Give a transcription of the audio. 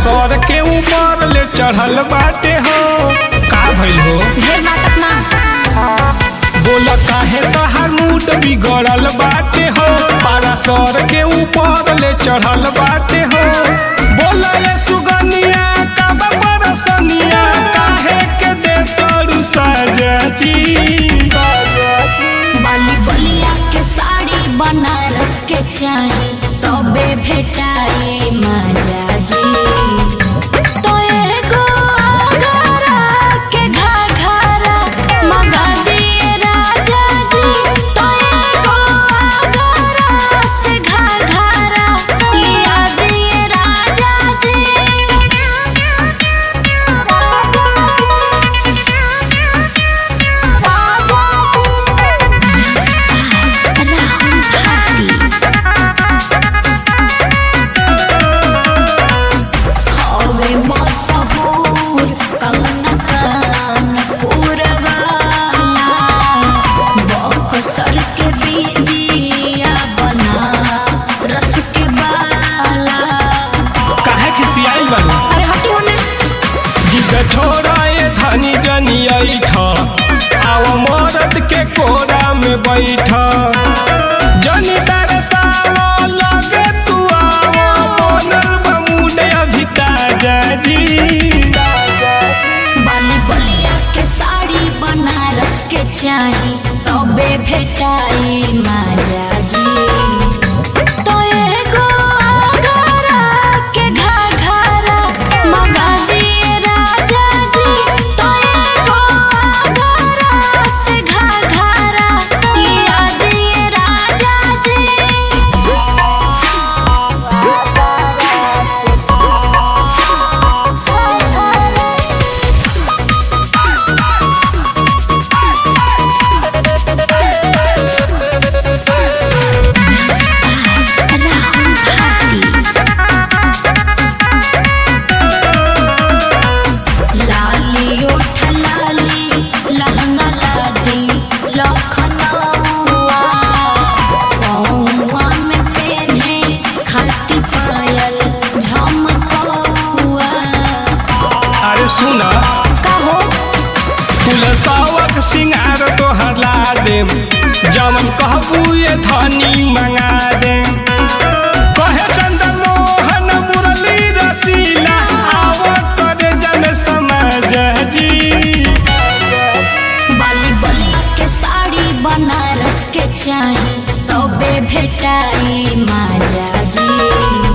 सर के ऊपर ले चढ़ल बाटे हो का भइल हो ढेर नाटक ना बोल काहे तहार मूड बिगड़ल बाटे हो पारा सर के ऊपर ले चढ़ल बाटे हो बोल ये सुगनिया कब बरसनिया काहे के दे तोरू सजती बाली बलिया के साड़ी बनारस के चाही तबे भेटाई माजा जी तो एगो आगरा के घाघरा मंगा दिए राजा जी तो एगो आगरा से घाघरा लिया दिए राजा हवे मशहूर कंगना कानपुर वाला बक्सर के बिंदिया बना रस के बाला काहे खिसियाई बारू अरे हटी होने जिद छोड़ा ये धनी जनी ऐठ आव मरद के कोरा में बैठ जनी तरसाव लगे तू आव बनल बमुने अभी ताजा जी बाली बलिया के साड़ी बनारस के चाही तबे भेटाई माजा जी तो एगो आगरा के घाघरा मंगा दिए राजा जी तो एगो आगरा से घाघरा लिया दिए राजा जी लाली ओठ लाली लहंगा लादी लखनऊआ पौआ में पेन्हे खाती पायल झमकौआ अरे सुना कहो फूल सावक सिंगार तोहर ला देम जमन कहबू ये धनी मंगा देम कहे चंदन मोहन मुरली रसीला आव करे जन समझ जी बाली बलिया के साड़ी बनारस के चाही तबे भेटाई माजा जी